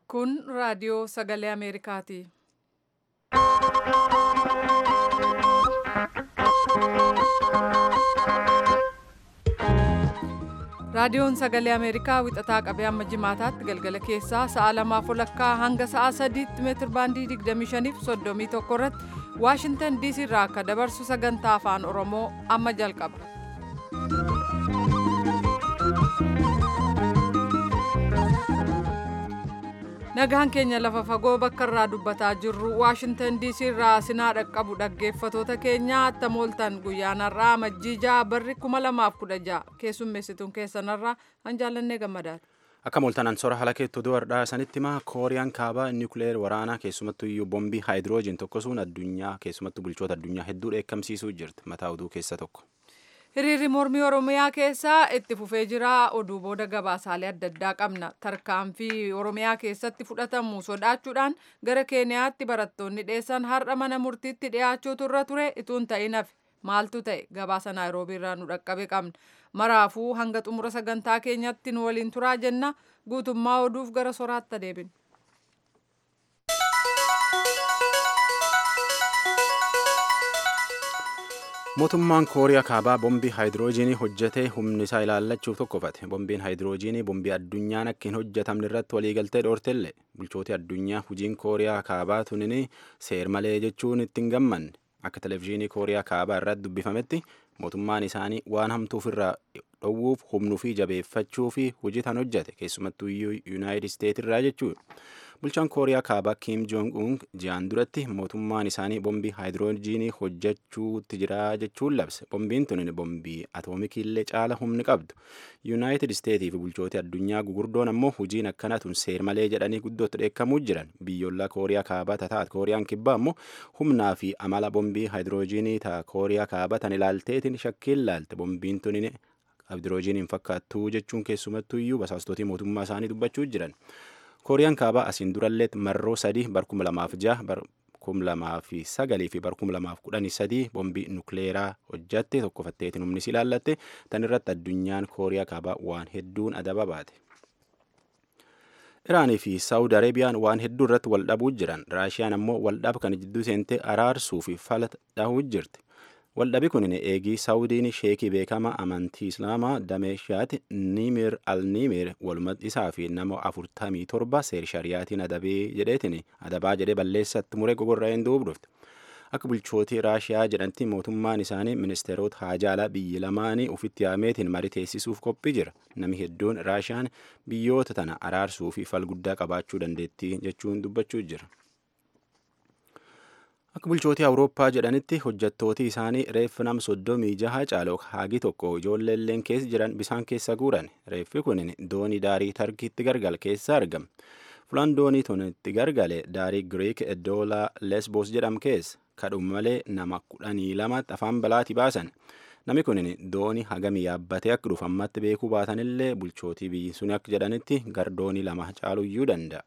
Kun raadiyoo sagalee Ameerikaati. Raadiyoon sagalee Ameerikaa wixataa qabee amma jimaataatti galgala keessaa sa'a lamaaf walakkaa hanga sa'a sadiitti meetir baandii 25 fi 31 irratti Waashintan DC irraa akka dabarsu sagantaa afaan Oromoo amma jalqaba. Nagaan keenya lafa fagoo bakka irraa dubbataa jirru Waashintan DC irraa sinaa dhaqqabu dhaggeeffatoota keenya attamooltan guyyaanarraa majjiijaa barri 2016 keessummeessituun keessanarraa hanjaallannee gammadaati. Akka mooltanaan sora haala keettoo duwardhaa sanitti maa kooriyaan kaabaa niwukileer waraanaa keessumattuu iyyuu bombii haayidiroojiin tokkosuun addunyaa keessumattuu bulchoota addunyaa hedduu dheekkamsiisuu jirti mataa oduu keessa tokko. Hiriirri mormii Oromiyaa keessaa itti fufee jira. Oduu booda gabaasaalee adda addaa qabna. Tarkaanfii Oromiyaa keessatti fudhatamu sodaachuudhaan gara Keeniyaatti barattoonni dheessan har'a mana murtiitti dhiyaachuutu irra ture ituun ta'in hafe. Maaltu ta'e gabaasa Naayiroobii irraa nu dhaqqabe qabna. Maraafuu hanga xumura sagantaa keenyatti nu waliin turaa jenna. Guutummaa oduuf gara soraatti adeemna. Mootummaan Kooriyaa Kaabaa bombii haayidiroojiinii hojjetee humni isaa ilaallachuuf tokkofate. Bombiin haayidiroojiinii bombii addunyaan akka hin hojjetamne irratti waliigaltee dhoortellee bulchooti addunyaa hojiin Kooriyaa Kaabaa tunin seer malee jechuun ittiin gammanne. Akka televezyiinii Kooriyaa Kaabaa irratti dubbifametti mootummaan isaanii waan hamtuuf irraa dhowwuuf humnuu fi jabeeffachuu fi hojii tan hojjete keessumattuu yuunaayitid isteet irraa jechuudha. Bulchaan Kooriyaa Kaabaa Kiim Joong Un ji'aan duratti mootummaan isaanii bombii haayidiroojiinii hojjechuutti jira jechuun labse. Bombiin tun bombii atoomikii illee caala humni qabdu. Yuunaayitid isteetii fi bulchooti addunyaa gugurdoon ammoo hojiin akkana tun seer malee jedhanii guddootti dheekkamuu jiran. Biyyoolaa Kooriyaa Kaabaa tataat Kooriyaan kibbaa ammoo humnaa fi amala bombii haayidiroojiinii ta'a Kooriyaa Kaabaa tan ilaalteetiin shakkiin laalte. Bombiin tun haayidiroojiiniin fakkaattuu jechuun keessumattuu iyyuu basaastotii mootummaa isaanii dubbachuu jiran. kooriyaan kaabaa asiin durallee marroo sadii bar kuma lamaaf jaha bar kum lamaa fi sagalii fi bar kum lamaaf kudhanii sadii bombii nukleeraa hojjatte tokkofatteetiin humnis ilaallatte tan irratti addunyaan kooriyaa kaabaa waan hedduun adaba baate. Iraanii fi Saawud Areebiyaan waan hedduu irratti wal dhabuu jiran Raashiyaan ammoo waldhaba kana jidduu seentee araarsuu fi fala dhahuu jirti. Waldhabi kun eegii Saawudiin sheekii beekamaa amantii Islaamaa Dameeshaati Nimir al-Nimir walumatti isaa fi nama afurtamii torba seer shariyaatiin adabee jedheetiin adabaa jedhee balleessatti muree gogorraa'een duubdufte. Akka bulchootii Raashiyaa jedhanti mootummaan isaanii ministeerota haajaalaa biyyi lamaanii ofitti yaameetiin marii teessisuuf qophii jira. Nami hedduun Raashiyaan biyyoota tana araarsuu fi fal guddaa qabaachuu dandeettii jechuun dubbachuu jira. Akka bulchootii Awurooppaa jedhanitti hojjettooti isaanii reeffi nam soddomii jaha caaloo haagi tokko ijoolleelleen keessa jiran bisaan keessa guuran. Reeffi kun doonii daarii Tarkiitti gargale keessa argama. Fulaan doonii tun itti gargale daarii Giriik Edoola Lesbos jedham keessa. Kadhuma malee nama kudhanii lamatti afaan balaati baasan. Nami kun doonii hagamii yaabbatee akka dhufu ammatti beekuu baatanillee bulchootii biyyi sun akka jedhanitti gar doonii lama caaluyyuu danda'a.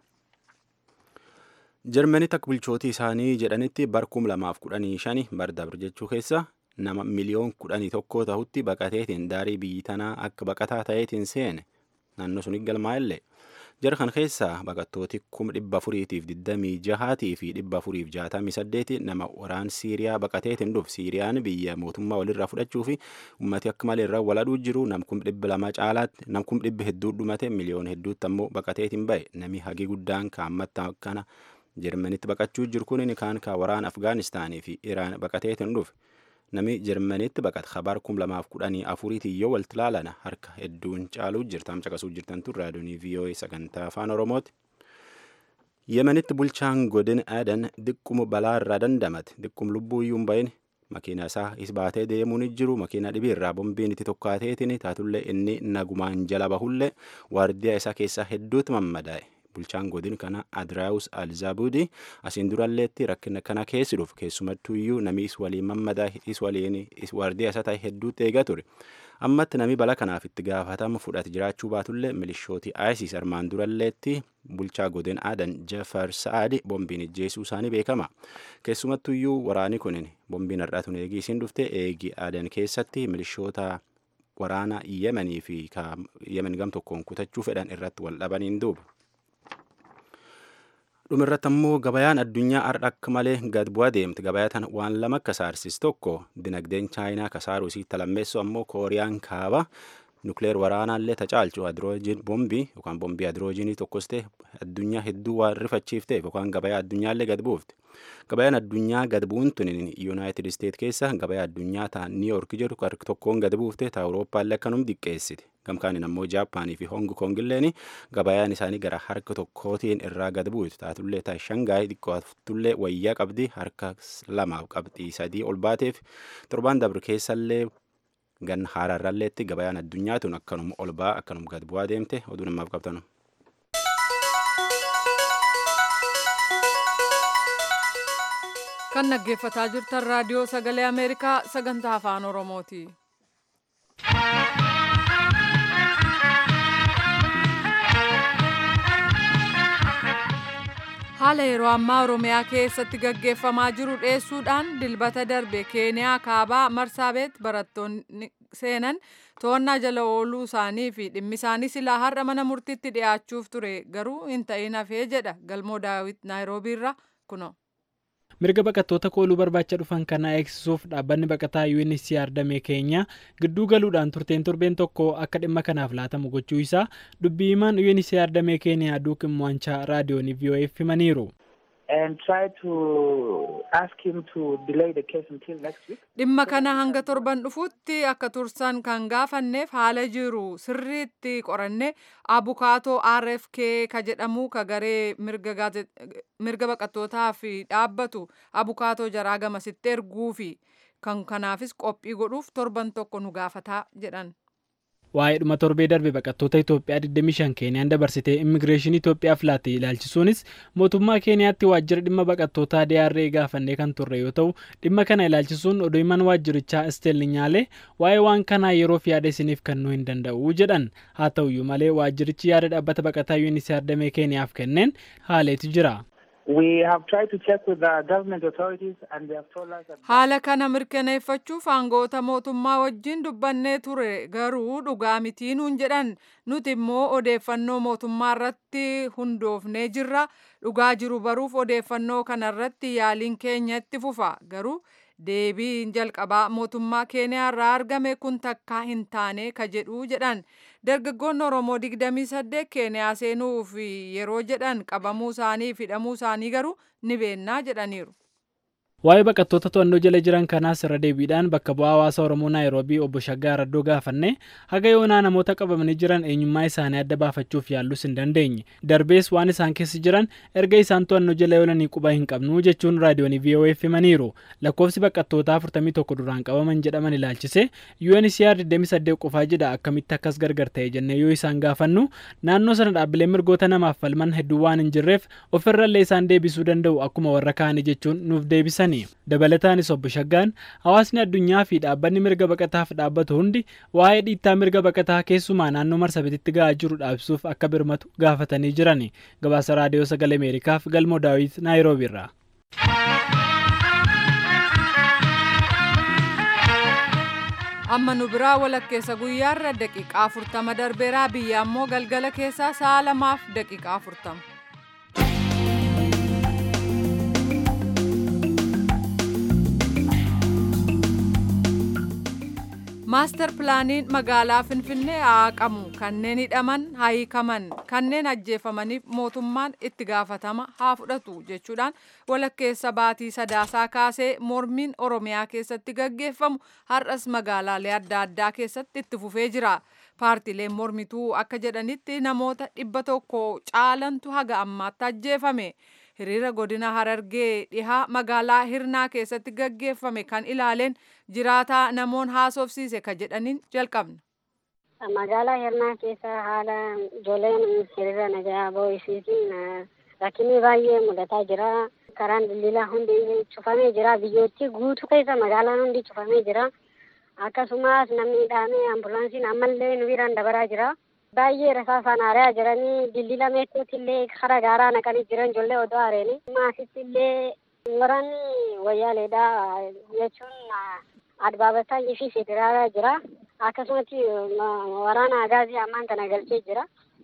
Jarmanitti akka bulchootii isaanii jedhanitti bar kum lamaaf kudhanii shani bar dabre jechuu keessa nama miliyoon kudhanii tokko ta'utti baqateetiin daarii biyyi tanaa akka baqataa ta'eetiin seene naannoo suni galmaa'ellee jara kan keessaa baqattooti kuma dhibba afuriitiif digdamii jahaatii fi dhibba afuriif jaatamii saddeeti nama waraan Siiriyaa baqateetiin dhufu Siiriyaan biyya mootummaa walirraa fudhachuu fi ummati akka malee irraa waladhuu jiru nam kum dhibba lama caalaatti nam kum dhibba hedduu dhumate miliyoon hedduutti ammoo baqateetiin ba'e nami hagi guddaan kaammatti akkana Jarmanitti baqachuu jiru kun kaan ka waraana Afgaanistaanii fi Iraan baqateetiin dhufe. Nami Jarmanitti baqate kabar kum lamaaf kudhanii afuriitii yoo walitti ilaalana harka hedduun caaluu jirta. Am caqasuu jirtan tun raadiyoonii VOA sagantaa afaan Oromooti. Yemenitti bulchaan godin Adan diqquma balaa irraa dandamate. Diqqum lubbuu iyyuu hin bahin makiina isaa is baatee deemuu ni jiru. Makiina dhibii irraa bombiin itti tokkaateetiin taatullee inni nagumaan jala bahullee waardiyaa isaa keessaa hedduutu mammadaa'e. bulchaan godin kana adiraawus alzaabudi asiin duralleetti rakkina kana keessi dhufu keessumattuu iyyuu nami is waliin mammadaa is waliin is waardiyaa isaa ta'e hedduutti eegaa ture ammatti nami bala kanaaf itti gaafatama fudhate jiraachuu baatullee milishooti isis armaan duralleetti bulchaa godin aadan jafar sa'aadi bombiin ijjeesuu isaanii beekama keessumattuu iyyuu waraani kunin bombiin har'aatuun eegii isiin dhufte eegii aadan keessatti milishoota waraana yemenii fi yemen gam tokkoon kutachuu fedhan irratti wal dhabaniin duuba. dhumirratti ammoo gabayaan addunyaa har'a akka malee gad bu'aa deemte gabayaa tana waan lama akka saarsis tokko dinagdeen chaayinaa kasaaruu isii talammeessu ammoo kooriyaan kaaba nukleer waraanaallee tacaalchu hidroojin bombii yookaan bombii hidroojinii tokkos ta'e addunyaa hedduu waan rifachiifteef yookaan gabayaa addunyaallee gad buufte gabayaan addunyaa gad bu'uun tun yuunaayitid isteet keessa gabayaa addunyaa ta niiyork jedhu tokkoon gad buufte ta awurooppaallee akkanum diqqeessite gamkaanin ammoo jaappaanii fi hong kongilleen gabayaan isaanii gara harka tokkootiin irraa gad buutu taatullee ta shangaay xiqqooftullee wayyaa qabdi harka lamaaf qabxii sadii ol baateef torbaan dabre keessallee gan haararralleetti gabayaan addunyaa tun akkanuma ol baa akkanuma gad bu'aa deemte oduu namaaf qabtanu. kan dhaggeeffataa jirtan raadiyoo sagalee ameerikaa sagantaa afaan oromooti. haala yeroo ammaa oromiyaa keessatti gaggeeffamaa jiru dhiyeessuudhaan dilbata darbe keeniyaa kaabaa marsaabeet barattoonni seenan to'annaa jala ooluu isaanii fi dhimmi isaanii silaa har'a mana murtiitti dhiyaachuuf ture garuu hin ta'in hafee jedha galmoo daawit naayiroobiirra kuno. mirga baqattoota kooluu barbaacha dhufan kanaa eegsisuuf dhaabbanni baqataa UNHCR damee keenya gidduu galuudhaan turteen torbeen tokko akka dhimma kanaaf laatamu gochuu isaa dubbii himaan UNHCR damee keeniyaa duukin mo'anchaa raadiyoonii VOA'f himaniiru. dhimma kana hanga torban dhufuutti akka tursan kan gaafanneef haala jiru sirriitti qoranne abukaatoo rfk ka jedhamu ka garee mirga baqattootaaf dhaabbatu abukaatoo jaraa gamasitti erguu fi kan kanaafis qophii godhuuf torban tokko nu gaafataa jedhan. waa'ee dhuma torbee darbe baqattoota Itoophiyaa 25 Keeniyaan dabarsitee immigireeshinii Itoophiyaaf laatte ilaalchisuunis mootummaa Keeniyaatti waajjira dhimma baqattootaa DRA gaafannee kan turre yoo ta'u dhimma kana ilaalchisuun oduu himan waajjirichaa Estel Nyaalee waa'ee waan kanaa yeroof yaada isiniif kennuu hin danda'u jedhan haa ta'uyyuu malee waajjirichi yaada dhaabbata baqataa UNHCR damee Keeniyaaf kenneen haaleetu jira. haala kana mirkaneeffachuuf aangoota mootummaa wajjin dubbannee ture garuu dhugaa mitii nuun jedhan nuti immoo odeeffannoo mootummaa irratti hundoofnee jirra dhugaa jiru baruuf odeeffannoo kana irratti yaaliin keenya itti fufa garuu deebiin jalqabaa mootummaa keeniyaa irraa argame kun takkaa hin taane ka jedhu jedhan dargaggoonni oromoo 28 keeniyaa seenuuf yeroo jedhan qabamuu isaanii fi hidhamuu isaanii garuu ni beennaa jedhaniiru. Waa'ee baqattoota to'annoo jala jiran kanaas irra deebiidhaan bakka bu'aa hawaasa Oromoo Naayiroobii obbo Shaggaa Raddoo gaafanne haga yoonaa namoota qabamanii jiran eenyummaa isaanii adda baafachuuf yaallus hin dandeenye. Darbees waan isaan keessa jiran erga isaan to'annoo jala oolanii quba hin qabnu jechuun raadiyoonii VOA'f himaniiru. Lakkoofsi baqattootaa 41 duraan qabaman jedhaman ilaalchise UNHCR 28 qofaa jedha akkamitti akkas gargar ta'e jennee yoo isaan gaafannu naannoo sana dhaabbileen mirgoota namaaf falman hedduu waan hin jirreef ofirrallee isaan deebisuu danda'u akkuma warra kaanii jechuun nuuf deebisan. dabalataanis obbo Shaggaan hawaasni addunyaa fi dhaabbanni mirga baqataaf dhaabbatu hundi waa'ee dhiittaa mirga baqataa keessumaa naannoo marsabititti ga'aa jiru dhaabsuuf akka birmatu gaafatanii jiran gabaasa raadiyoo sagalee ameerikaaf galmoo daawit naayiroobiirraa. amma nu biraa walakkeessa guyyaarra daqiiqaa afurtama darbeeraa biyya ammoo galgala keessaa sa'a lamaaf daqiiqaa afurtama. maastar pilaaniin magaalaa finfinnee haaqamu kanneen hidhaman haa hiikaman kanneen ajjeefamaniif mootummaan itti gaafatama haa fudhatu jechuudhaan walakkeessa baatii sadaasaa kaasee mormiin oromiyaa keessatti gaggeeffamu har'as magaalaalee adda addaa keessatti itti fufee jira paartiileen mormituu akka jedhanitti namoota dhibba tokko caalantu haga ammaatti ajjeefame. hiriira godina harargee dhihaa magaalaa hirnaa keessatti gaggeeffame kan ilaaleen jiraataa namoon haasofsiise ka jedhaniin jalqabna. magaalaa hirnaa keessa haala ijoolleen hiriira nagaa boo'isiitiin rakkinni baay'ee mudataa jira karaan daldalaa hundi cufamee jira biyyootti guutuu keessa magaalaan hundi cufamee jira akkasumas namni hidhamee ambulaansiin ammallee nu biraan dabaraa jira. baay'ee rasaasaan aaraa jiranii dildila meekkuutti illee kara gaaraa naqanii jiran ijoollee odoo aareeni maasitti illee waraanni wayyaaleedha jechuun adbaabataa fi federaalaa jira akkasumatti waraana agaazii ammaan tana galchee jira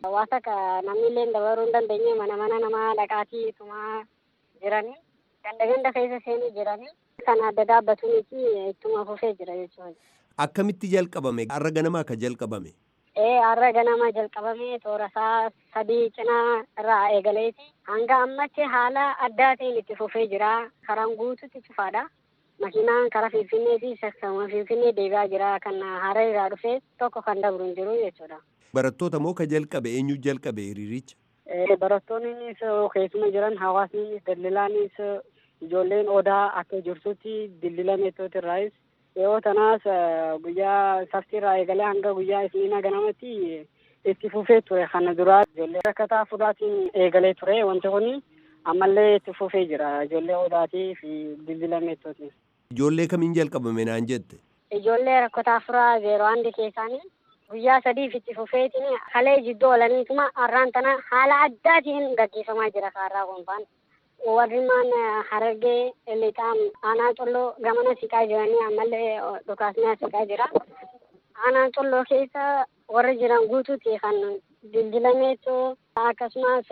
Hawaasa ka namni illee dabaruu hin dandeenye mana mana namaa dhaqaatii itumaa jiranii ganda ganda keessa seenii jiranii kan adda dhaabbatuuniti ittuma fufee jira jechuudha. Akkamitti jalqabame? Har'a ganama akka jalqabame? Ee har'a ganama jalqabame toora isaa sadii cinaa irraa eegaleeti hanga ammatti haala addaa ta'een itti fufee jira karaan guututti cufaadha. Makiinaan karaa Finfinnee fi sassaawa Finfinnee deebi'aa jira kan hara irraa dhufee tokko kan dabru hin jiru jechuudha. Barattoota moo ka jalqabe eenyu jalqabe hiriiricha? Barattoonnis keessuma jiran hawaasnis daldalaanis ijoolleen odaa akka jirtutti dildila meettooti irraayis yeroo tanaas guyyaa saftii irraa eegalee hanga guyyaa isniinaa ganamatti itti fufee ture kana duraa ijoollee rakkataa fudhaatiin eegalee ture wanti kun ammallee itti fufee jira ijoollee odaatii fi dildila meettooti. Ijoollee kamiin jalqabame naan jette? Ijoollee rakkataa furaa zeeroo handi keessaanii guyyaa sadiif itti fufeetiin kalee jidduu oolaniituma har'aan tana haala addaatiin gaggeeffamaa jira kaarraa gonfaan. warrimaan harargee lixaan aanaa colloo gamana siqaa jiranii ammallee dhukaasnaa siqaa jira. Aanaa colloo keessa warri jiran guutuuti kan dildilameetu akkasumas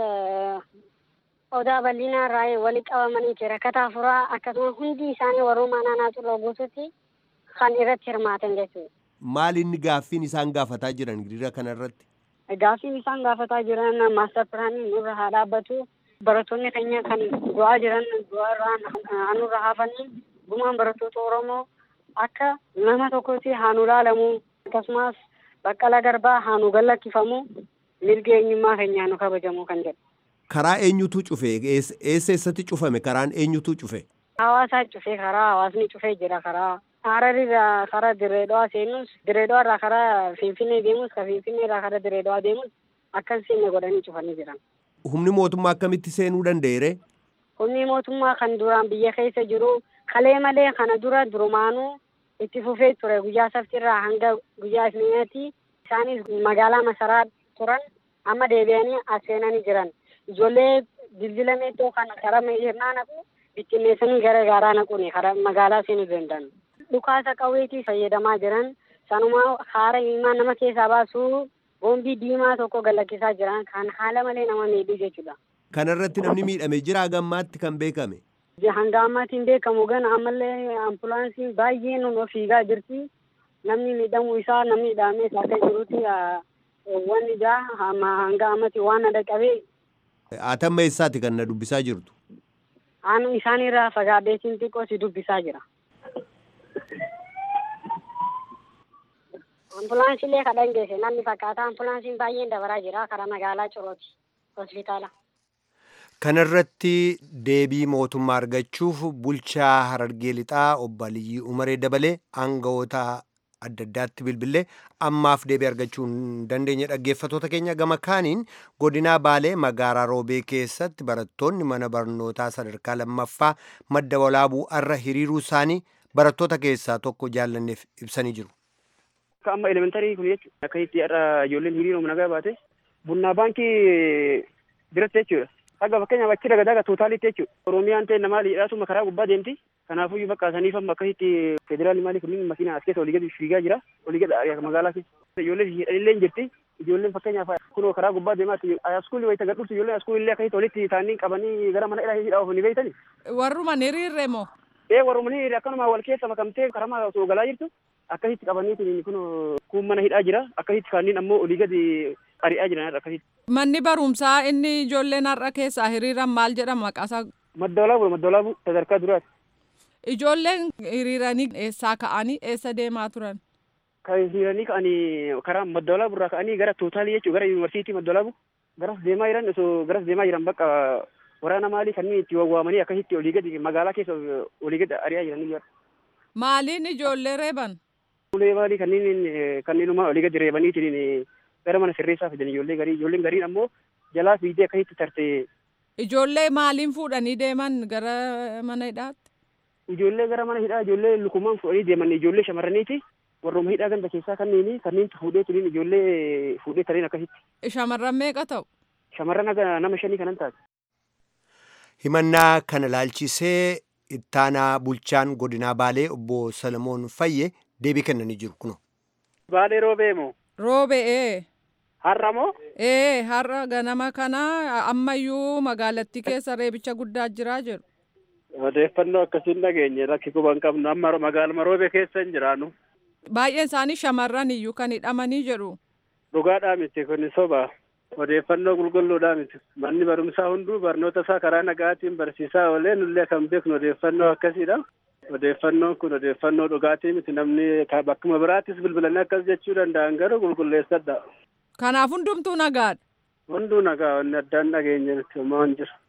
odaa bal'inaa irraa walitti qabamanii rakkataa furaa akkasumas hundi isaanii warrumaan aanaa colloo guutuutti kan irratti hirmaatan jechuudha. Maal inni gaaffiin isaan gaafataa jiran hiriira kanarratti? Gaaffiin isaan gaafataa jiran maastar pilaanii nurra haa dhaabbatu. barattoonni keenya kan du'aa jiran du'aa irraa hanurra hafanii gumaan barattoota Oromoo akka nama tokkotti haa nu ilaalamu akkasumas baqqala garbaa haa nu gallakkifamu mirga eenyummaa keenyaa nu kabajamu kan jedhu. Karaa eenyutu cufe? Eessa eessatti cufame? Karaan eenyutu cufe? Hawaasaa cufe karaa hawaasni cufee jira karaa Hararirraa karaa Direedoo seenus Direedoo irraa karaa Finfinnee deemus ka Finfinnee irraa karaa Direedoo deemus akkan seenne godhanii cufanii jiran. Humni mootummaa akkamitti seenuu danda'eere? Humni mootummaa kan duraan biyya keessa jiru kalee malee kana dura durumaanuu itti fufee ture guyyaa saftirraa hanga guyyaa isniinaatti isaanis magaalaa masaraa turan amma deebi'anii as seenanii jiran. Ijoollee dildila meexxoo kan karaa hirnaa naqu bittinneessanii gara gaaraa naquuni karaa magaalaa seenuu danda'an. Dhukaasa qawweetii fayyadamaa jiran sanumaa haara ilmaan nama keessaa baasuu boombii diimaa tokko galakkisaa jiran kan haala malee nama miidhu jechuudha. Kanarratti namni miidhame jira gammaatti kan beekame. Hanga ammaatti hin beekamu gana ammallee ambulaansiin baay'een nu fiigaa jirti. Namni miidhamuu isaa namni miidhamee akka jirutti wanni jaa hanga ammatti waan na dhaqqabee. Atamma eessaati kan na dubbisaa jirtu? Aanu isaanirraa fagaadheetiin xiqqoo si dubbisaa jira. Ambulaansiilee kadhan geesse namni fakkaata ambulaansiin baay'een dabaraa jira karaa magaalaa Corooti hospitaala. Kanarratti deebii mootummaa argachuuf bulchaa Harargee Lixaa obbo Aliyyii Umaree dabalee aangawoota adda addaatti bilbilee ammaaf deebii argachuu hin dandeenye dhaggeeffatoota keenya gama kaaniin godinaa Baalee magaalaa Roobee keessatti barattoonni mana barnootaa sadarkaa lammaffaa madda walaabuu irra hiriiruu isaanii barattoota keessaa tokko jaallanneef ibsanii jiru. Akka amma elementarii kun jechuudha. Akka itti har'a ijoolleen hiriiruma nagaa baate bunnaa baankii biratti jechuudha. Akka fakkeenyaaf achi daga daga tootaalitti jechuudha. Oromiyaan ta'e namaa liidhaatuma karaa gubbaa deemti. Kanaafuu bakka saniif amma akka itti federaalii maalii kunniin makiina as keessa olii gadi fiigaa jira. Olii gadi magaalaa keessa. Ijoolleen hidhanillee jirti. Ijoolleen fakkeenyaaf kunoo karaa gubbaa deemaa askuulii wayita gadhuurtu ijoolleen askuulillee akka walitti taa'anii qabanii gara mana hidhaa hidhaa ofii beeytani. Warruma hiriirre moo? Ee warruma hiriirre akkanuma wal keessa makamtee karaa osoo galaa jirtu. akkasitti qabaniitiin kun kun mana hidhaa jira akkasitti kaaniin ammoo olii gadi ari'aa jiran akkasitti. Manni barumsaa inni ijoolleen har'a keessaa hiriiran maal jedhama maqaasaa? Madda walaabuu madda walaabuu sadarkaa duraati. Ijoolleen hiriiranii eessaa ka'anii eessa deemaa turan? Kan hiriiranii ka'anii karaa madda walaabuu irraa ka'anii gara tootaalii jechuun gara yuunivarsiitii madda walaabuu garas deemaa jiran osoo garas deemaa jiran bakka waraana maalii kanneen itti wawwaamanii akkasitti olii gadi magaalaa keessa olii gadi ari'aa jiranii jira. Maaliin ijoollee reeban? Ulee maalii kanneen kanneenuma olii gadi reebaniitiin gara mana sirreessaa fidan ijoollee garii ijoolleen gariin ammoo jalaa fiigdee akkasitti tarte. Ijoollee maaliin fuudhanii deeman gara mana hidhaatti? Ijoollee gara mana hidhaa ijoollee lukumaan fuudhanii deeman ijoollee shamarraniiti. Warrooma hidhaa ganda keessaa kanneen kanneen fuudhee turiin ijoollee fuudhee tariin akkasitti. Shamarran meeqa ta'u? Shamarran nama shanii kanan taate. Himannaa kana laalchisee ittaanaa bulchaan godinaa Baalee obbo Salamoon Fayye deebii kennanii jiru kuno. Baalee roobee moo? Roobee. Har'a moo? Ee har'a ganama kana ammayyuu magaalattii keessa reebicha guddaa jiraa jedhu. Odeeffannoo akkasiin dhageenye rakki quban qabnu amma magaaluma roobee keessa hin jiraannu. Baay'een isaanii shamarran iyyuu kan hidhamanii jedhu. Dhugaadhaa miti kun soba. Odeeffannoo qulqulluudhaa miti. Manni barumsaa hunduu barnoota isaa karaa nagaatiin barsiisaa oolee nullee kan beeknu odeeffannoo akkasiidha. Odeeffannoon kun odeeffannoo dhugaatii miti namni bakkuma biraattis bilbilanii akkas jechuu danda'an garuu qulqulleessadha. Kanaaf hundumtuu nagaadha. Hunduu nagaa wanni addaan dhageenye miti homaa hin jiru.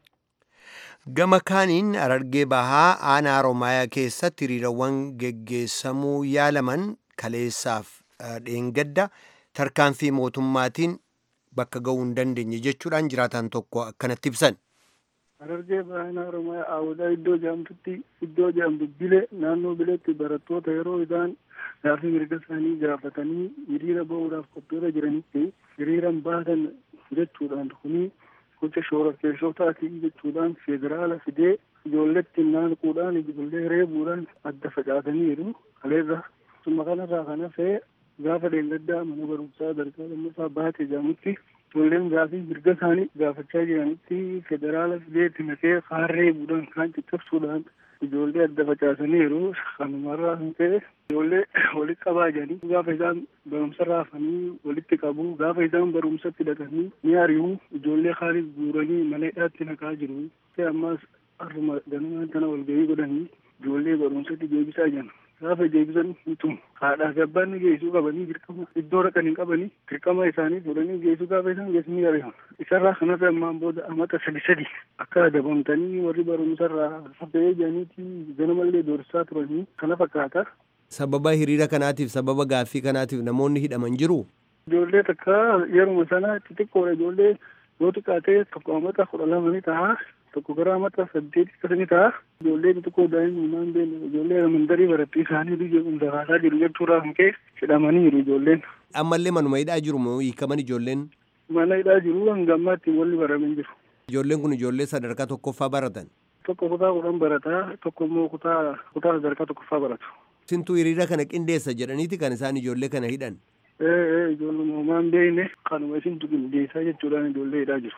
Gama kaaniin Harargee Bahaa aanaa Oromiyaa keessatti hiriirawwan geggeessamuu yaalaman kaleessaaf dheengadda tarkaanfii mootummaatiin bakka ga'uu hin dandeenye jechuudhaan jiraataan tokko akkanatti ibsan. Harargee Bahaa Oromiyaa Aawudaa iddoo jaamtutti iddoo jaamtu bile naannoo bileetti barattoota yeroo isaan gaaffii mirga isaanii gaafatanii hiriira ba'uudhaaf qophiirra jiranitti hiriiran baatan jechuudhaan kuni gocha shororkeessotaati jechuudhaan federaala fidee ijoolletti naanquudhaan ijoollee reebuudhaan adda facaasaniiru kaleerra summa kanarraa kan hafee gaafa dheengaddaa mana barumsaa sadarkaa lammaffaa baate jedhamutti ijoolleen gaafii mirga isaanii gaafachaa jiranitti federaala fideetti naqee kaan reebuudhaan kaan caccabsuudhaan ijoollee adda facaasaniiru kanumarraa kan ta'e ijoollee walitti qabaa jiranii gaafa isaan barumsa raafanii walitti qabu gaafa isaan barumsatti dhaqanii ni ari'u ijoollee kaanis guuranii mana hidhaatti naqaa jiru ammaas har'uma ganamaan tana walgahii godhanii ijoollee barumsatti deebisaa jiran gaafa deebisan mitu haadhaa fi abbaan geessuu qabanii dirqama iddoo dhaqan hin qabanii dirqama isaanii fuudhanii geessuu gaafa isaan geessanii ari'an isarraa kanarra ammaan booda amata sadi sadi akka adabamtanii warri barumsarraa hafee jedhaniiti ganamallee doorsisaa turanii kana fakkaata. Sababa hiriira kanaatiif sababa gaaffii kanaatiif namoonni hidhaman jiru. Ijoollee takka yeruma sana xixiqqoodha ijoollee yoo xiqqaatee tokko amata kudha lama ni ta'a tokko gara amata saddeeti akkasa ni ta'a ijoollee xixiqqoo daa'imummaan beekne ijoollee mandarii barattii isaanii biyya daraasaa jiru jechuudhaa kan ka'e hidhamaniiru ijoolleen. Ammallee manuma hidhaa jiru moo hiikaman ijoolleen? Mana hidhaa jiru hanga ammaatti walli baramin jiru. Ijoolleen kun ijoollee sadarkaa tokkoffaa baratan. Tokko kutaa kudhan barataa tokko immoo kutaa kutaa sadarkaa tokkoffaa baratu. Sintuu hiriira kana qindeessa jedhaniiti kan isaan ijoollee kana hidhan. Ee ijoollee uumaan beekne kanuma isintu qindeessaa jechuudhaan ijoollee hidhaa jiru.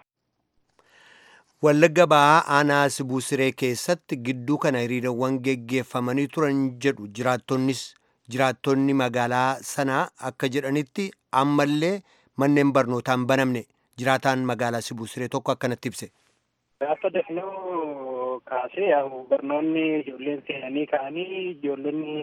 Wallagga Bahaa aanaa Sibuu Siree keessatti gidduu kana hiriirawwan geggeeffamanii turan jedhu jiraattonnis jiraattonni magaalaa sanaa akka jedhanitti ammallee manneen barnootaan banamne jiraataan magaalaa Sibuu Siree tokko akkanatti ibse. Gaafa dafnoo kaasee barnoonni ijoolleen seenanii ka'anii ijoollonni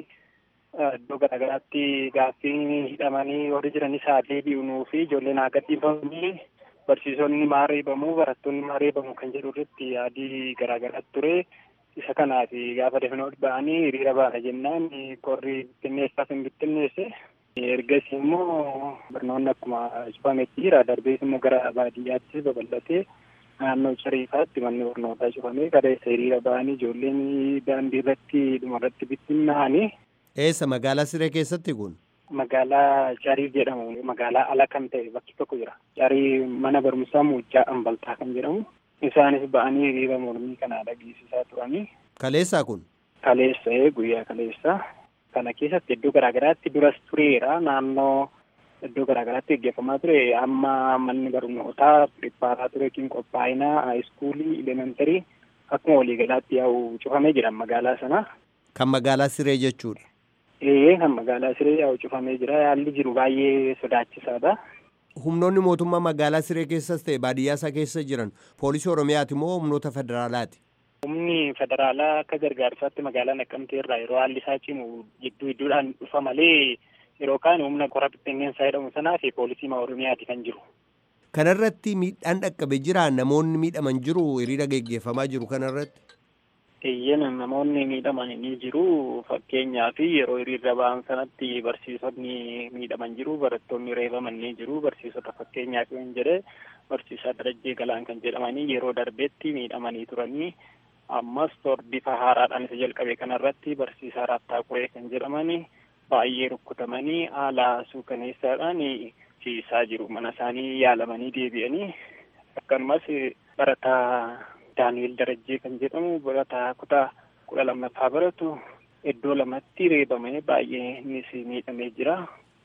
iddoo garaagaraatti gaaffii hidhamanii warri jiranis haa deebi'unuu fi ijoolleen haa gadhiifamanii barsiisonni maa reebamuu barattoonni maa reebamuu kan jedhu irratti yaadii garaagaraatti ture isa kanaaf gaafa dafnoo ba'anii hiriira baana jennaan qorri bittinneessaaf hin bittinneesse ergas immoo barnoonni akkuma cufametti jira darbees immoo gara baadiyyaatti babal'atee naannoo cariifaatti manni barnootaa cufamee kaleessa hiriira ba'anii ijoolleen daandii irratti dhumarratti bittinnaa'anii. Eessa magaalaa Siree keessatti kun? Magaalaa Cariif jedhamu magaalaa ala kan ta'e bakki tokko jira. Carii mana barumsaa Muujjaa Ambaltaa kan jedhamu. Isaanis ba'anii hiriira mormii kana dhageessisaa turanii. Kaleessaa kun? Kaleessa guyyaa kaleessa. Kana keessatti iddoo garaagaraatti duras tureera naannoo iddoo garaagaraatti gaggeeffamaa ture amma manni barnootaa pirippaaraa ture kin qophaa'inaa haayiskuulii elementarii akkuma waliigalaatti yaa'u cufamee jira magaalaa sana. Kan magaalaa Siree jechuudha. Ee kan magaalaa Siree yaa'u cufamee jira yaalli jiru baay'ee sodaachisaadha. Humnoonni mootummaa magaalaa Siree keessas ta'e baadiyyaa isaa keessa jiran poolisii Oromiyaati moo humnoota federaalaati? Humni federaalaa akka gargaarsaatti magaalaa Naqqamtee irraa yeroo haalli isaa cimu gidduu gidduudhaan dhufa malee yeroo kaan humna qora bittinneessaa jedhamu sanaa fi poolisii Oromiyaati kan jiru. Kanarratti miidhaan dhaqqabe jira namoonni miidhaman jiru hiriira geggeeffamaa jiru kanarratti. Eeyyena namoonni miidhaman ni jiru fakkeenyaaf yeroo hiriirra ba'an sanatti barsiisonni miidhaman jiru barattoonni reebaman ni jiru barsiisota fakkeenyaaf yoo jedhe barsiisaa Darajjee Galaan kan jedhamanii yeroo darbeetti miidhamanii turanii ammas bifa haaraadhaan isa jalqabe kanarratti barsiisaa Raattaa Quree kan jedhamanii baay'ee rukkutamanii haala suukaneessaadhaan ciisaa jiru mana isaanii yaalamanii deebi'anii akkanumas barataa Daani'el Darajjee kan jedhamu barataa kutaa kudha lammaffaa baratu iddoo lamatti reebamee baay'ee innis miidhamee jira.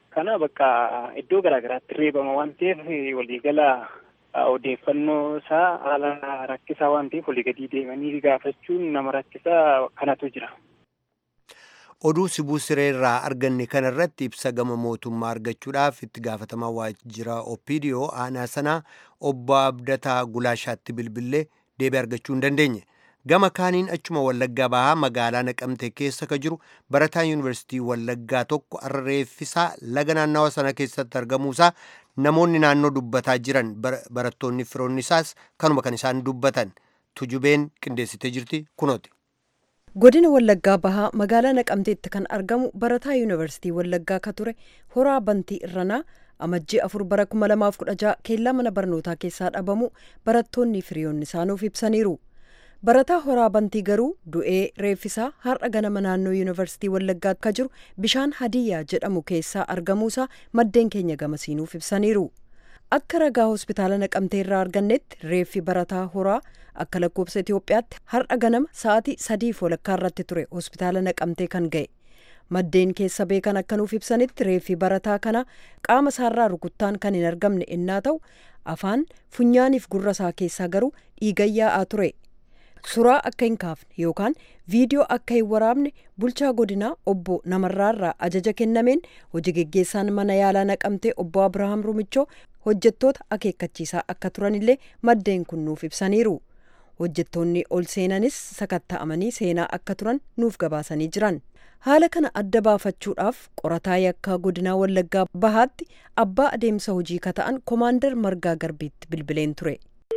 Kana bakka iddoo garaagaraatti reebama waan ta'eef waliigala odeeffannoo isaa haala rakkisaa waan ta'eef walii gadi deemanii gaafachuun nama rakkisaa kanatu jira. oduu sibuu siree irraa arganne kana irratti ibsa gama mootummaa argachuudhaaf itti gaafatamaa waajjira opiidiyoo aanaa sanaa obbo abdataa gulaashaatti bilbillee deebii argachuu hin dandeenye gama kaaniin achuma wallaggaa bahaa magaalaa naqamte keessa ka jiru barataa yuunivarsiitii wallaggaa tokko arra reeffisaa laga naannawa sana keessatti argamuusaa namoonni naannoo dubbataa jiran barattoonni firoonni isaas kanuma kan isaan dubbatan tujubeen qindeessitee jirti kunooti. godina wallaggaa bahaa magaalaa naqamteetti kan argamu barataa yuunivarsiitii wallaggaa ka ture horaa bantii irranaa amajjii afur bara kuma lamaaf kudha jaha keellaa mana barnootaa keessaa dhabamu barattoonni firiyoonni isaanuuf ibsaniiru barataa horaa bantii garuu du'ee reeffisaa har'a ganama naannoo yuunivarsiitii wallaggaa ka jiru bishaan hadiyyaa jedhamu keessaa argamuusaa maddeen keenya gamasiinuuf ibsaniiru akka ragaa hospitaala naqamtee irraa argannetti reeffi barataa horaa akka lakkoofsa Itoophiyaatti har'a ganama sa'aatii sadiif walakkaa irratti ture hospitaala naqamtee kan ga'e. Maddeen keessa beekan akka nuuf ibsanitti reeffi barataa kana qaama isaarraa rukuttaan kan hin argamne innaa ta'u afaan funyaaniif gurra isaa keessaa garuu dhiiga yaa'aa ture. Suraa akka hin kaafne yookaan viidiyoo akka hin waraabne bulchaa godinaa obbo Namarraarraa ajaja kennameen hojii geggeessaan mana yaalaa naqamtee obbo Abirahaam Rumichoo hojjettoota akeekkachiisaa akka turanillee maddeen kun nuuf ibsaniiru. hojjettoonni ol seenanis sakatta'amanii seenaa akka turan nuuf gabaasanii jiran haala kana adda baafachuudhaaf qorataa yakkaa godinaa wallaggaa bahaatti abbaa adeemsa hojii ka ta'an koomaandar margaa garbiitti bilbileen ture.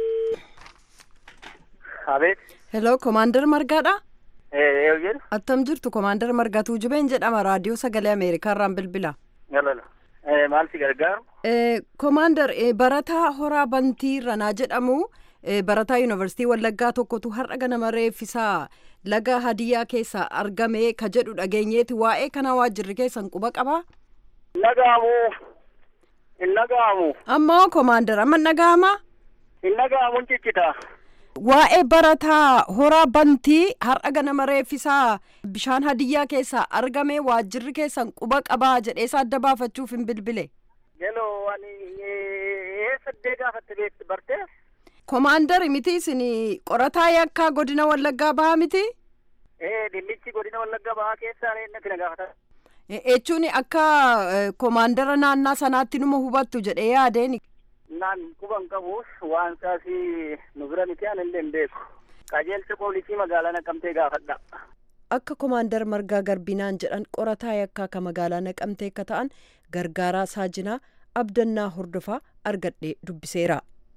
hello koomaandar margaadha. attam jirtu koomaandar margaa tuujubeen jedhama raadiyoo sagalee ameerikaa irraan bilbila. maal si gargaaru. koomaandar barataa horaa bantii ranaa jedhamu. barataa yuunivarsiitii wallaggaa tokkotu har'a ganama reeffisaa laga hadiyyaa keessaa argame ka jedhu dhageenyeeti waa'ee kana waajjirri keessan quba qabaa. Nagaamu. Hin nagaamu. Ammoo koomaandar amma nagaama. Hin nagaamu ciccita. Waa'ee barataa horaa bantii har'a ganama reeffisaa bishaan hadiyyaa keessaa argame waajjirri keessan quba qabaa jedheesa adda baafachuuf hin bilbile. Geloo ani eessa gaafatte beekti bartee? Koomaandari miti isin qorataa yakkaa godina wallaggaa bahaa miti? Ee dhimmichi godina wallaggaa bahaa keessaa natti na gaafata. Jechuun akka koomaandara naannaa sanaatti numa hubattu jedhee yaadeen. Naan quban qabu waan saasii nu bira miti aan illee hin beeku. Qajeelcha poolisii magaalaa naqamtee gaafadha. Akka koomaandar margaa garbinaan jedhan qorataa yakkaa ka magaalaa naqamtee akka ta'an gargaaraa saajinaa abdannaa hordofaa argadhee dubbiseera.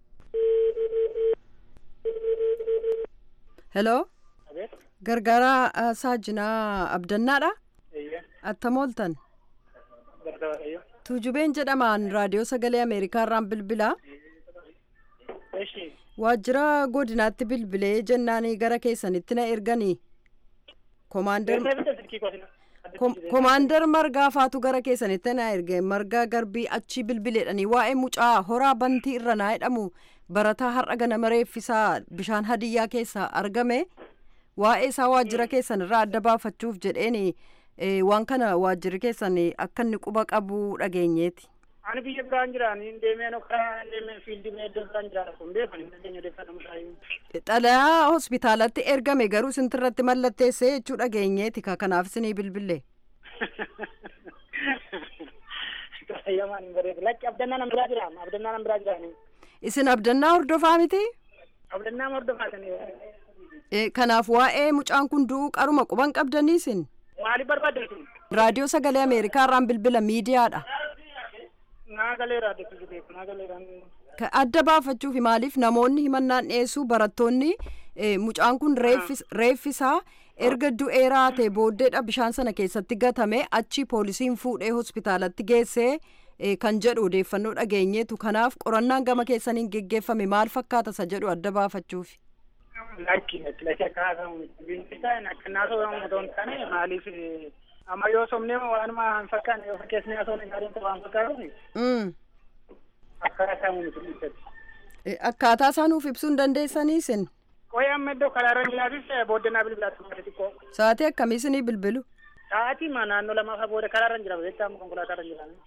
hello gargaaraa saajinaa abdannaadha attam ooltan tuujubeen jedhamaan raadiyoo sagalee ameerikaa irraan bilbilaa waajjira godinaatti bilbilee jennaanii gara keessanitti na erganii koomaandar margaa faatu gara keessanitti na erge margaa garbii achi bilbileedhanii waa'ee mucaa horaa bantii irra naa jedhamu barataa har'a ganama reeffisaa bishaan hadiyyaa keessaa argame waa'ee isaa waajjira keessan irraa adda baafachuuf jedheeni waan kana waajjirri keessan akka inni quba qabu dhageenyeeti. Ani biyya biraan jiraan hin deemee karaa deemee fiildii iddoo biraan jiraan kun beekan hin dandeenye odeeffannoo mushaayyuu. Xalayaa hospitaalatti ergame garuu sintirratti mallatteessee jechuu dhageenyeeti kanaaf isinii bilbille. Yamaan hin bareedu. Lakki abdannaa nan biraa jira. Abdannaa nan biraa jira. Isin abdannaa hordofaa miti? Abdannaa hordofaa kan Kanaaf waa'ee mucaan kun du'uu qaruma quban qabdanii isin? Maaliif barbaaddeetu? Raadiyoo sagalee Ameerikaa irraan bilbila miidiyaadha. Naagalee raadiyoo beeku. Naagalee Adda baafachuuf maaliif namoonni himannaan dhiyeessu barattoonni mucaan kun reeffisaa erga du'ee raatee booddeedha bishaan sana keessatti gatame achi poolisiin fuudhee hospitaalatti geessee kan jedhu odeeffannoo dhageenyeetu kanaaf qorannaan gama keessaniin geggeeffame maal fakkaata isa jedhu adda baafachuuf. Lakki lakki akka haasamu bineensaan akka naasoo otoo hin taane maaliif amma yoo somnee waanuma hin fakkaanne yoo fakkeessnee haasoo gaariin ta'u waan fakkaatuuf akka haasamu miti dhiibbatti. Akkaataa isaa nuuf ibsuu hin dandeessanii isin? Qoyee amma iddoo karaarra jiraatis booddeenaa bilbilaatti malee xiqqoo. Sa'aatii akkamii isinii bilbilu? Sa'aatii ma naannoo lamaa booda karaarra jira jecha amma konkolaataa irra jira.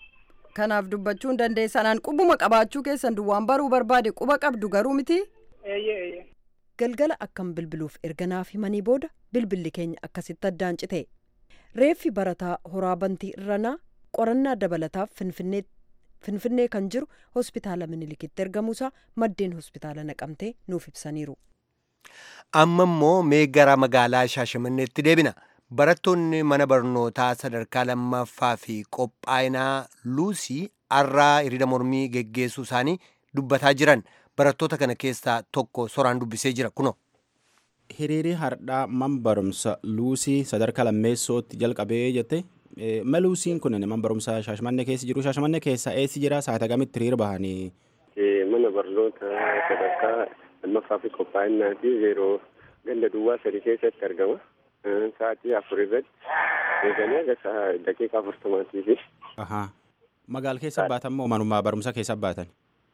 kanaaf dubbachuu hin dandeessanaan qubuma qabaachuu keessan duwwaan baruu barbaade quba qabdu garuu miti. Eeyyee eeyyee. Galgala akkam bilbiluuf erga naaf himanii booda bilbilli keenya akkasitti addaan cite. Reeffi barataa horaa bantii irranaa qorannaa dabalataaf finfinnee kan jiru hospitaala minilikitti ergamuusaa maddeen hospitaala naqamtee nuuf ibsaniiru. Amma immoo mee gara magaalaa Shaashamanneetti deebina. Barattoonni mana barnootaa sadarkaa lammaffaa fi qophaa'inaa luusii har'aa hiriira mormii geggeessuu isaanii dubbataa jiran. Barattoota kana keessaa tokko soraan dubbisee jira kuno. Hiriirri hardhaa man barumsa luusii sadarkaa lammeessootti jalqabee jette. Ma luusiin kun man barumsa Shaashamannee keessa jiru. Shaashamannee keessa eessi jira? Saata kamitti hiriira bahanii? Mana barnoota sadarkaa lammaffaa fi qophaa'inaa fi yeroo ganda duwwaa sadii keessatti argama. Sa'aatii afur irratti eeganii aga daqiiqaa afurtamaatii fi. Magaala keessa baatan moo manuma barumsa keessa baatan?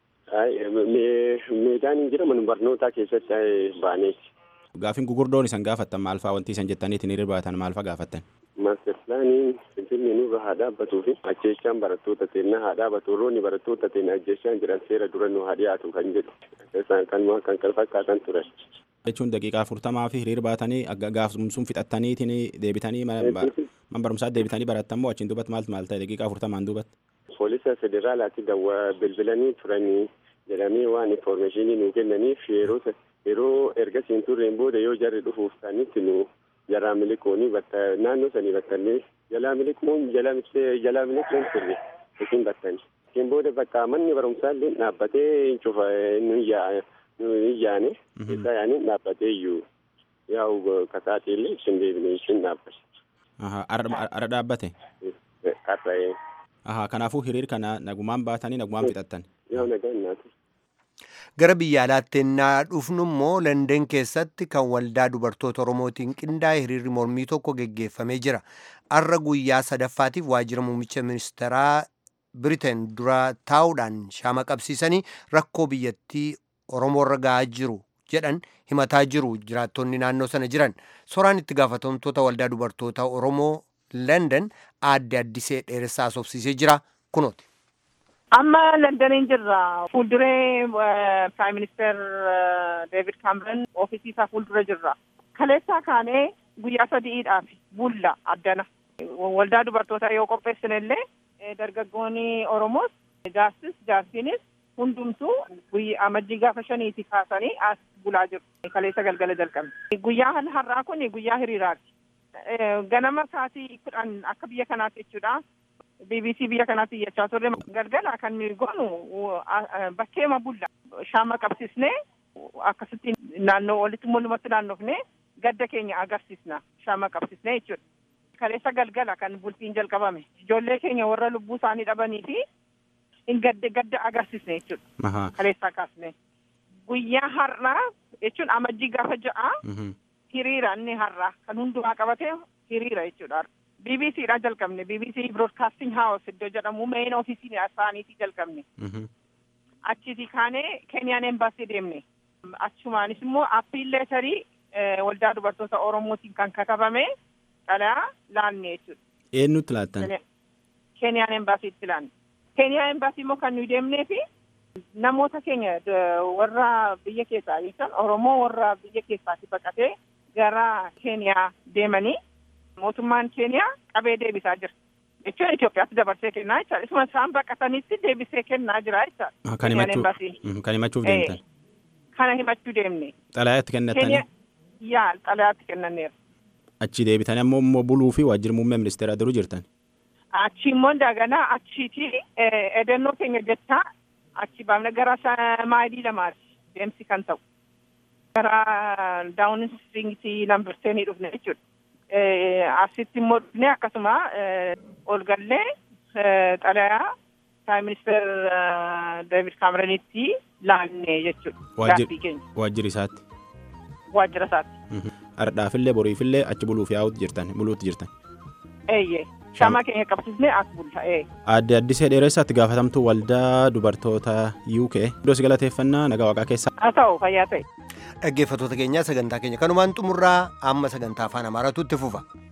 Meedaan hin jira mana barnootaa keessatti baaneeti. Gaafin gugurdoon isan gaafattan maal fa'aa wanti isan jettaniitiin hiriira baatan maal fa'aa gaafattan? Maaster pilaaniin finfinnee nurra haa dhaabbatuu fi ajjeechaan barattoota teennaa haa dhaabbatu roonni barattoota teennaa ajjeechaan jiran seera dura nu haa dhiyaatu kan jedhu kan kan kan fakkaatan turan. jechuun daqiiqaa afurtamaa fi hiriira baatanii gaafsumsuun fixattaniitiin deebitanii man barumsaa deebitanii barattan moo achiin duubatti maaltu maal ta'e daqiiqaa afurtamaan duubatti. Poolisa federaalaatti dawwa bilbilanii turanii jedhamee waan infoormeeshinii nuu kennaniif yeroo yeroo ergasiin turreen booda yoo jarri dhufuuf ta'anitti nu jalaa miliquuni batta naannoo sanii battannee jalaa miliquun jalaa mixee jalaa miliquun turre isin battani. Isin booda bakka manni barumsaa illee dhaabbatee cufa nu yaa nu yaane isa yaani dhaabbatee iyyuu yaa'u kasaatii illee isin deebine isin dhaabbate. Ara dhaabbate? Qarra'ee. Ahaa kanaafuu hiriir kana nagumaan baatanii nagumaan fixattan. Yoo nagaan naatu. Gara biyya alaatti ennaa dhufnu immoo London keessatti kan waldaa dubartoota Oromootiin qindaa'e hiriirri mormii tokko geggeeffamee jira. Har'a guyyaa sadaffaatiif waajjira muummicha ministeeraa Biriteen dura taa'uudhaan shaama qabsiisanii rakkoo biyyattii Oromoorra gahaa jiru jedhan himataa jiru jiraattonni naannoo sana jiran. Soraan itti gaafatamtoota waldaa dubartoota Oromoo London aadde addisee dheeressaa asoofsiisee jira kunooti. amma londaniin jirra fuulduree prime minister david cameron oofisii isaa fuuldura jirra kaleessaa kaanee guyyaa sadiidhaaf bulla addana waldaa dubartootaa yoo qopheessine illee dargaggoonni oromoos jaarsis jaarsiinis hundumtuu guyyaa amajjii gaafa shaniiti kaasanii as bulaa jiru kaleessa galgala jalqabne guyyaa har'aa kun guyyaa hiriiraati ganama sa'aatii kudhan akka biyya kanaatti jechuudha BBC biyya kanaatti iyyachaa turre galgala kan nuyi goonu bakkeema bulla shaama qabsiisnee akkasitti naannoo walitti mul'umatti naannofnee gadda keenya agarsiisna shaama qabsiisnee jechuudha. Kaleessa galgala kan bultiin jalqabame ijoollee keenya warra lubbuu isaanii dhabanii fi hin gadde gadda agarsiisne jechuudha. Kaleessaa kaasne guyyaa har'aa jechuun amajjii gaafa ja'a hiriira inni har'aa kan hundumaa qabate hiriira jechuudha. BBC dha jalqabne BBC Broadcasting House iddoo jedhamu main ofiisiin isaaniitii jalqabne. Achiiti kaanee Keniyaan Embassy deemne. Achumaanis immoo appiin leetarii waldaa dubartoota Oromootiin kan katabame dhalaa laanne jechuudha. Eenyutti laattan? Keniyaan Embassiitti laanne. Keniyaan Embassy immoo kan nuyi deemnee fi namoota keenya warra biyya keessaa jechuun Oromoo warra biyya keessaatti baqatee gara Keniyaa deemanii mootummaan keeniyaa qabee deebisaa jira jechuun Itoophiyaatti dabarsee kennaa jechaadha isuma isaan baqatanitti deebisee kennaa jira jechaadha. Kan himachuuf deemtan. Kana himachuu deemne. Xalayaatti kennattanii. Yaa xalayaatti kennaneera. Achi deebitanii ammoo immoo buluu fi waajjira muummee ministeeraa duruu jirtan. Achi immoo daganaa achiiti edennoo keenya jechaa achi baafne gara maayilii lamaati deemsi kan ta'u. Gara daawun istiriingii lambarteenii dhufne jechuudha. asitti immoo dhufnee akkasuma ol gallee xalayaa Prime Minister David Cameronitti laannee jechuudha. Gaaffii keenya. Waajjira isaatti. Waajjira isaatti. Ardhaafillee boriifillee achi buluuf yaa'utti jirtan buluutti jirtan. Eeyyee. Shamaa keenya qabsiisnee as bulla. Aadde Addisee Dheeressaatti gaafatamtuu waldaa dubartoota UK. Iddoo si galateeffannaa nagaa waaqaa keessaa. Haa ta'u fayyaa ta'e. Dhaggeeffattoota keenyaa sagantaa keenya kanumaan xumurraa amma sagantaa afaan amaaraatu itti fufa.